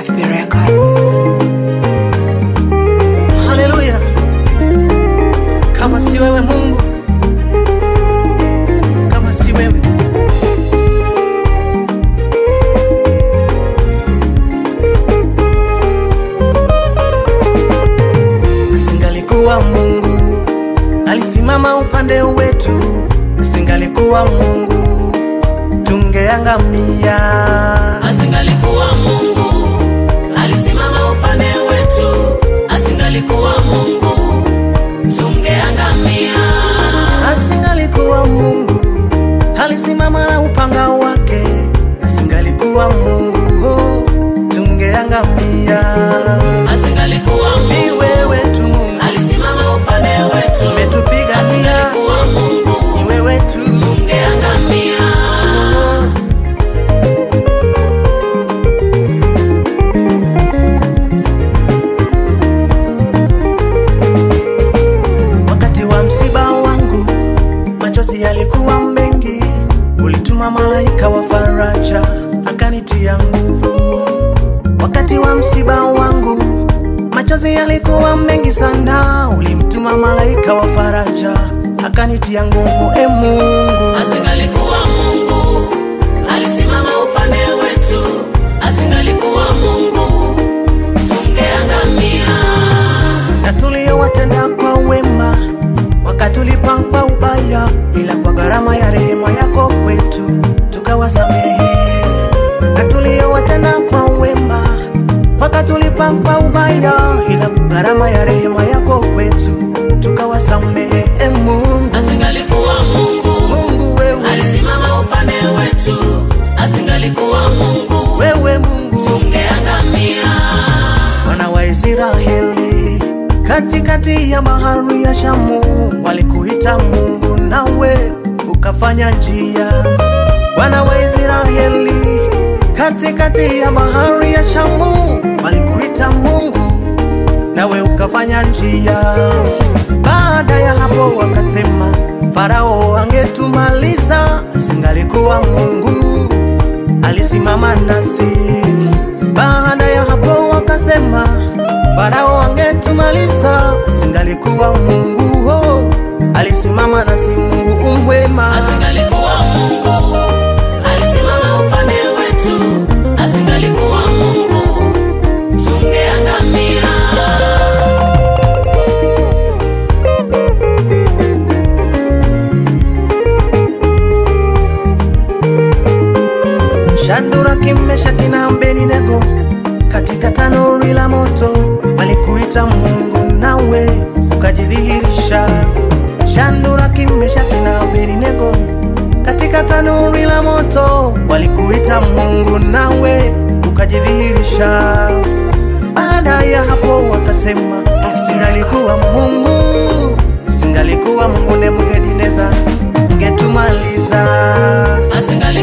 FB Records. Haleluya! Kama si wewe Mungu, kama si wewe asingalikuwa Mungu alisimama upande wetu, asingalikuwa Mungu tungeangamia. Asingalikuwa Mungu alisimama upande wetu, asingalikuwa Mungu tungeangamia. asingalikuwa Mungu alisimama na upanga wake, asingalikuwa Mungu oh, tungeangamia. Asingalikuwa Ni Mungu wewe tu Mungu alisimama upande wetu, umetupigania, asingalikuwa Mungu ni wewe tu tungeangamia. Wakati wa msiba wangu machozi yalikuwa mengi, ulituma malaika wa faraja akanitia nguvu. Wakati wa msiba wangu machozi yalikuwa mengi sana, ulimtuma malaika wa faraja akanitia nguvu. E Mungu, Asingalikuwa Mungu alisimama upande wetu, asingalikuwa Mungu tungeangamia. na tuliyowatenda kwa wema wakatulipa kwa ubaya, ila kwa gharama ya rehema yako kwetu tukawasamehe. Na tuliyowatenda kwa wema wakatulipa kwa ubaya, ila kwa gharama ya rehema yako kwetu tukawasamehe. E Mungu, Asingalikuwa Mungu Mungu wewe, alisimama upande wetu, asingalikuwa Mungu wewe Mungu tungeangamia. wana wa Israeli katikati ya bahari ya Shamu walikuita Mungu, nawe ukafanya njia. Wana wa Israeli katikati ya bahari ya Shamu walikuita Mungu, nawe ukafanya njia. Baada ya hapo wakasema, Farao angetumaliza, asingalikuwa Mungu alisimama nasi. Baada ya hapo wakasema, Farao angetumaliza, singalikuwa Mungu oh, alisimama nasi. Mungu umwema, Asingalikuwa Mungu alisimama upande wetu, asingalikuwa Mungu tungeangamia. Shadraka, Meshaki na Abednego katika tanuri la moto walikuita Mungu, nawe ukajidhihirisha. Shadraka, Meshaki na Abednego katika tanuri la moto walikuita Mungu, nawe ukajidhihirisha. Baada ya hapo wakasema, singalikuwa Mungu, singalikuwa Mungu Nebukadneza, ngetumaliza Asingalikuwa